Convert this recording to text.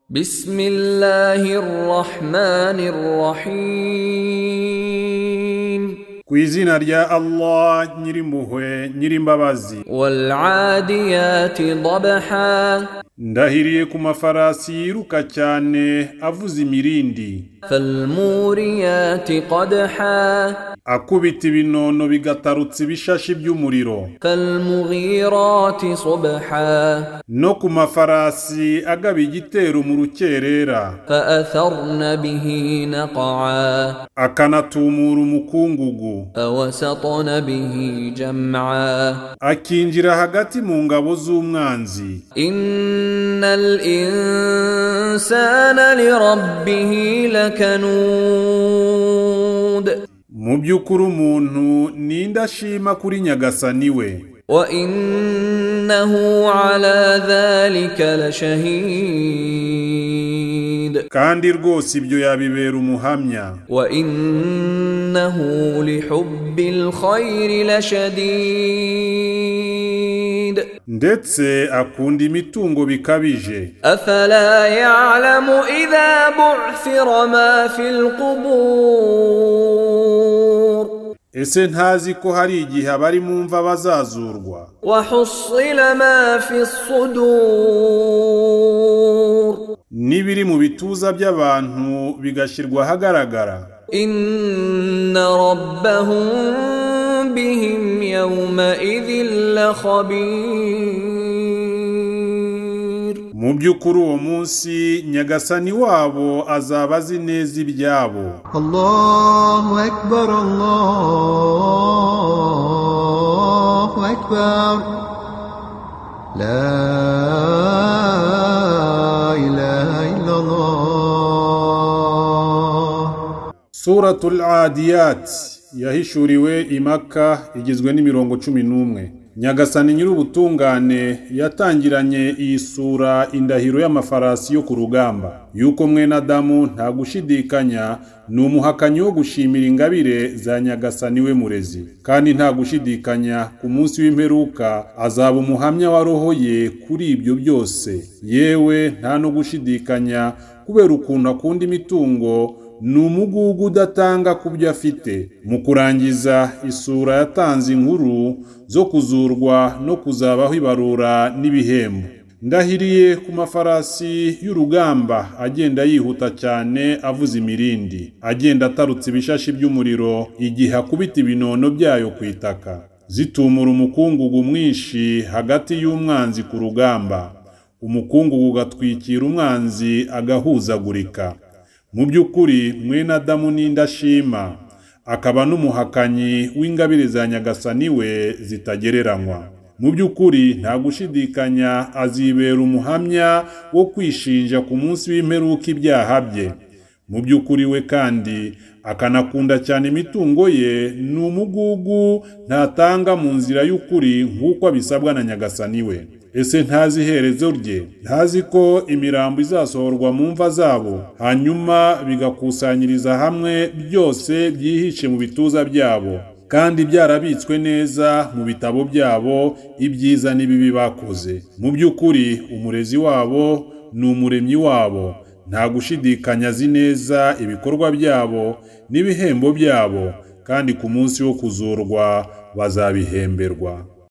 بسم الله الرحمن الرحيم ku izina rya allah nyirimpuhwe nyirimbabazi والعاديات ضبحا ndahiriye ku mafarasi yiruka cyane avuza imirindi فالموريات قدحا akubita ibinono bigatarutsa ibishashi by'umuriro فالمغيرات صبحا no ku mafarasi agaba igitero mu rukerera فأثرن به نقعا akanatumura umukungugu فوسطن به جمعا akinjira hagati mu ngabo z'umwanzi إن الإنسان لربه لكنود mu by'ukuri umuntu ni indashima kuri nyagasani we وإنه على ذلك لشهيد kandi rwose ibyo yabibera umuhamya وإنه لحب الخير لشديد ndetse akunda imitungo bikabije أفلا يعلم إذا بعثر ما في القبور ese ntazi ko hari igihe abari mu mva bazazurwa وحصل ما في الصدور n'ibiri mu bituza by'abantu bigashyirwa ahagaragara إن ربهم بهم يومئذ لخبير mu by'ukuri uwo munsi nyagasani wabo azaba azi neza ibyabo الله أكبر الله أكبر لا إله إلا الله suratul adiyat yahishuriwe i maka igizwe n'imirongo cumi n'umwe nyagasani nyir'ubutungane yatangiranye iyi sura indahiro y'amafarasi yo ku rugamba yuko mwene adamu nta gushidikanya ni umuhakanyi wo gushimira ingabire za nyagasani we murezi kandi nta gushidikanya ku munsi w'imperuka azaba umuhamya wa roho ye kuri ibyo byose yewe nta no gushidikanya kubera ukuntu akunda imitungo ni umugugu udatanga ku byo afite mu kurangiza isura yatanze inkuru zo kuzurwa no kuzabaho ibarura n'ibihembo ndahiriye ku mafarasi y'urugamba agenda yihuta cyane avuza imirindi agenda atarutse ibishashi by'umuriro igihe akubita ibinono byayo ku itaka zitumura umukungugu mwinshi hagati y'umwanzi ku rugamba umukungugu ugatwikira umwanzi agahuzagurika mu by'ukuri mwene adamu ni indashima akaba n'umuhakanyi w'ingabire za nyagasani we zitagereranywa mu by'ukuri nta gushidikanya azibera umuhamya wo kwishinja ku munsi w'imperuka ibyaha bye mu by'ukuri we kandi akanakunda cyane imitungo ye ni umugugu ntatanga mu nzira y'ukuri nk'uko abisabwa na nyagasani we ese ntazi iherezo rye ntazi ko imirambo izasohorwa mu mva zabo hanyuma bigakusanyiriza hamwe byose byihishe mu bituza byabo kandi byarabitswe neza mu bitabo byabo ibyiza n'ibibi bakoze mu by'ukuri umurezi wabo ni umuremyi wabo nta gushidikanya azi neza ibikorwa byabo n'ibihembo byabo kandi ku munsi wo kuzurwa bazabihemberwa